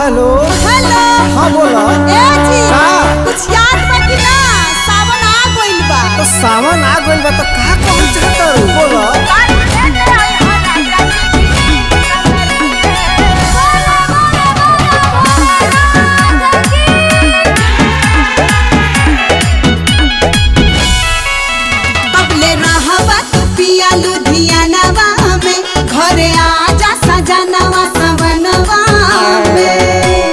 Hello hello हाँ बोला ए जी का? कुछ याद बा कि ना सावन आ गइल बा तो सावन आ गइल बा तो का कहल चाहत बोला कबले रहबा तू पिया लुधियानवा में घरे आजा सजनवा सवनवा में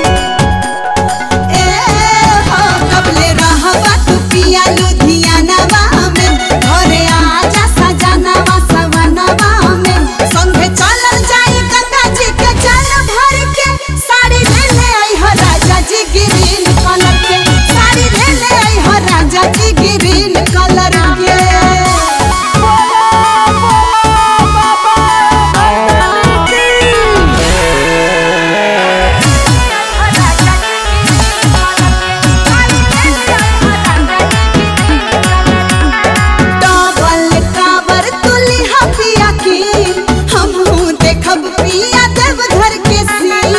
ए हो कबले रहबा तू पिया लुधियानवा में घरे आजा सजनवा सवनवा में संगे चलल जाई गंगा जी के जल भर के साड़ी ले ले आई हो राजा जी ग्रीन कलर के साड़ी ले ले आई हो राजा जी ग्रीन कलर के डबल काबर तुली हपिया की हमहू देखब पिया देव घर के सीन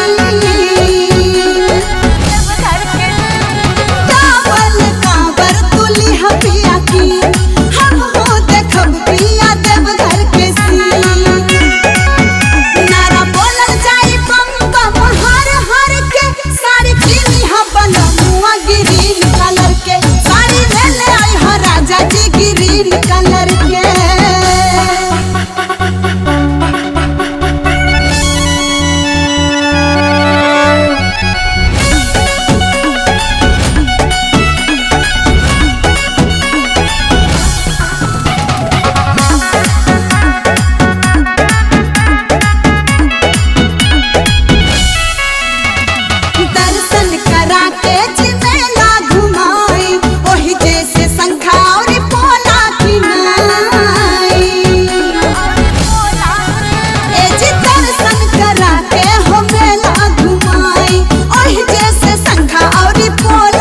डबल काबर तुली हपिया की हमहू देखब पिया देव घर के सीन नारा बोलल जाई बम बम हर हर के साड़ी पीली हा बनमुआ ग्रीन कलर के साड़ी ले ले आई हा राजा जी ग्रीन कलर के दर्शन करा के जिमेला घुमाई ओही जैसे शंखा और पोला किनाई ए जी दर्शन करा के हो मेला घुमाई ओही जैसे शंखा और पोला